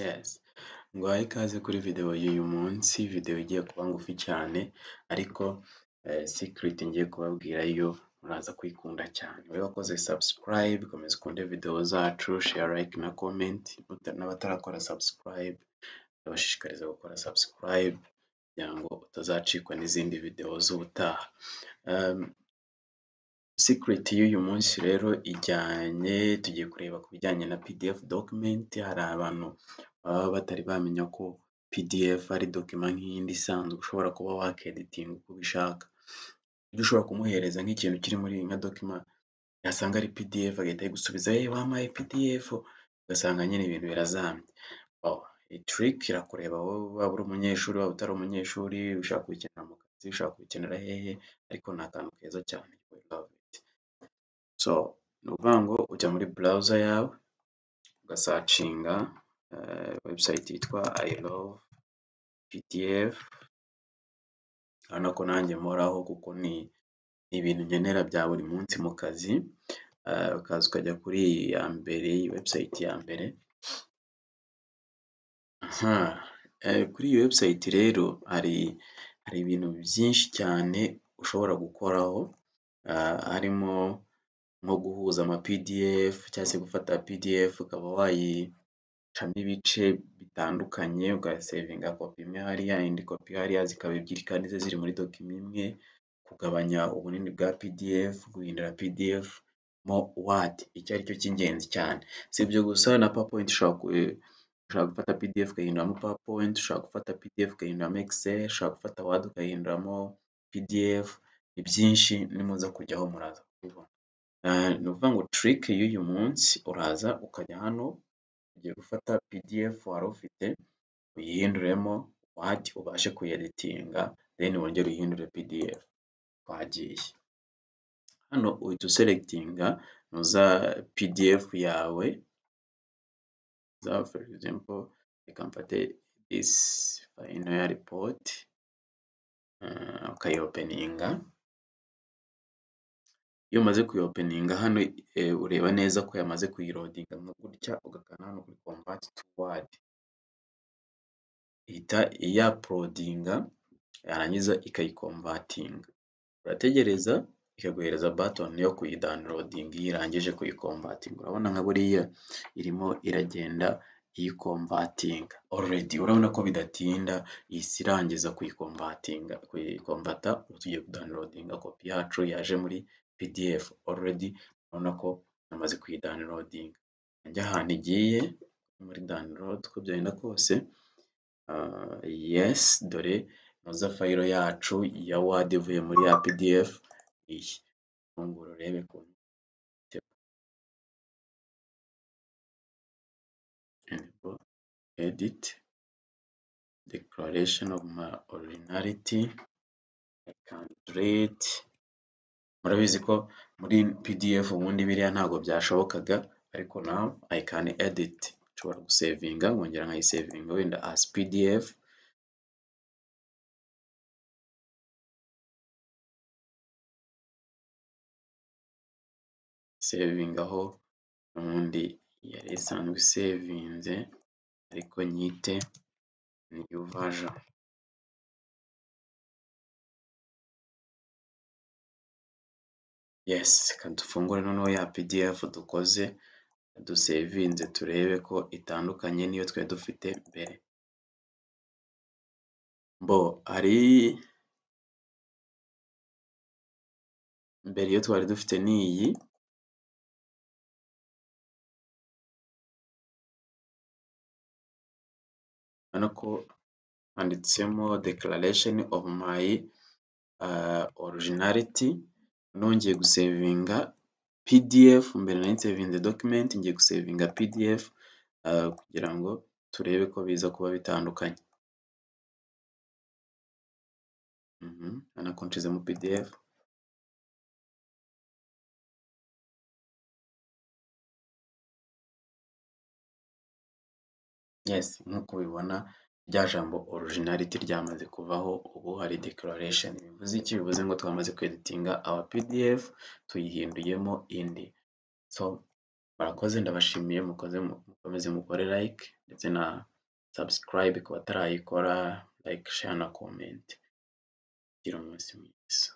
Yes, nguhaye ikaze kuri videwo y'uyu munsi, videwo igiye kuba ngufi cyane ariko sikiriti ngiye kubabwira yo muraza kuyikunda cyane, wowe wakoze sabusikarayibe komeza ukunde videwo zacu, sheya, layike na komenti, n'abatarakora sabusikarayibe ndabashishikariza gukora sabusikarayibe kugira ngo utazacikwa n'izindi videwo z'ubutaha. Sikiriti y'uyu munsi rero ijyanye, tugiye kureba ku bijyanye na pidiyefu dokimenti, hari abantu baba batari bamenya ko pidiyefu ari dokima nk'iyindi isanzwe ushobora kuba wakeditinga uko ubishaka, ibyo ushobora kumuhereza nk'ikintu kiri muri nka dokima yasanga ari pidiyefu agahita ayigusubiza eee wampaye pidiyefu, ugasanga nyine ibintu birazambye. Iyi tiriki irakureba wowe waba uri umunyeshuri, waba utari umunyeshuri, ushaka kuyikenera mu kazi, ushaka kuyikenera hehe, ariko ni akantu keza cyane we love it. So ni ukuvuga ngo ujya muri burawuza yawe ugasacinga webusayiti yitwa ayi love pidiyefu, urabona ko nanjye mporaho kuko ni ibintu nkenera bya buri munsi mu kazi, ukaza ukajya kuri iyi ya mbere, iyi webusayiti ya mbere, kuri iyi webusayiti rero hari ibintu byinshi cyane ushobora gukoraho, harimo nko guhuza amapidiyefu cyangwa se gufata pidiyefu ukaba wayicamo ibice bitandukanye, ugasevinga kopi imwe hariya, indi kopi hariya, zikaba ebyiri kandi zo ziri muri dokima imwe, kugabanya ubunini bwa pidiyefu, guhindura pidiyefu mo wadi, icyo ari cyo cy'ingenzi cyane. Si ibyo gusa na pawapoyinti ushobora gufata pidiyefu ugahinduramo pawapoyinti, ushobora gufata pidiyefu ugahinduramo egiseri, ushobora gufata wadi ugahinduramo pidiyefu, ni byinshi nimuza kujyaho muraza kubibona. Ni ukuvuga ngo tiriki y'uyu munsi uraza ukajya hano, ugiye gufata pidiyefu wari ufite uyihinduremo wadi ubashe kuyeditinga, deni wongere uyihindure pidiyefu, twagiye. Hano uhita uselegitinga nuza pidiyefu yawe, foru egizampo reka mfate disi fayinari ripoti, ukayopeninga, iyo umaze kuyopeninga hano ureba neza ko yamaze kuyirodinga nka gutya, ugakanda hano kuri komvati tu wadi, ihita iyaporodinga yarangiza ikayikomvatinga, urategereza ikaguhereza batoni yo kuyidawunirodinga iyo irangije kuyikomvatinga, urabona nka buriya irimo iragenda iyikomvatinga oredi, urabona ko bidatinda ihise irangiza kuyikomvatinga, kuyikomvata, ubu tugiye kudawunirodinga kopi yacu yaje muri pidiyefu, oredi urabona ko yamaze kuyidawunirodinga, njye ahantu igiye muri dawunilodi uko byagenda kose, yesi dore inoza fayiro yacu ya wadi ivuye muri ya pidiyefu iyi, uru nguru urebe ukuntu. Editi, dekararasheni ofu mayi orojinariti, kandireti, murabizi ko muri pidiyefu ubundi biriya ntabwo byashobokaga ariko nawu ayi kani editi, nshobora gusevinga nkongera nkayisevinga wenda azi pidiyefu. Sevingaho n'ubundi yari isanzwe isevinze ariko nyite niyu vajoni. Yesi reka dufungure noneho ya pidiyefu dukoze dusevinze turebe ko itandukanye n'iyo twari dufite mbere. Bo hari mbere iyo twari dufite ni iyi, urabona ko handitsemo dekararasheni ofu mayi orojinariti, noneho ngiye gusevinga pidiyefu, mbere nari nsevinze dokimenti, ngiye gusevinga pidiyefu kugira ngo turebe ko biza kuba bitandukanye. Urabona ko nshizemo pidiyefu. Yesi nk'uko ubibona rya jambo orojinariti ryamaze kuvaho, ubu hari dekararasheni. Bivuze iki? Bivuze ngo twamaze kweditinga awa pidiyefu tuyihinduyemo indi. So murakoze ndabashimiye mukoze. mukomeze mukore like ndetse na subscribe ku batarayikora, like, share na comment. Mugire umunsi mwiza.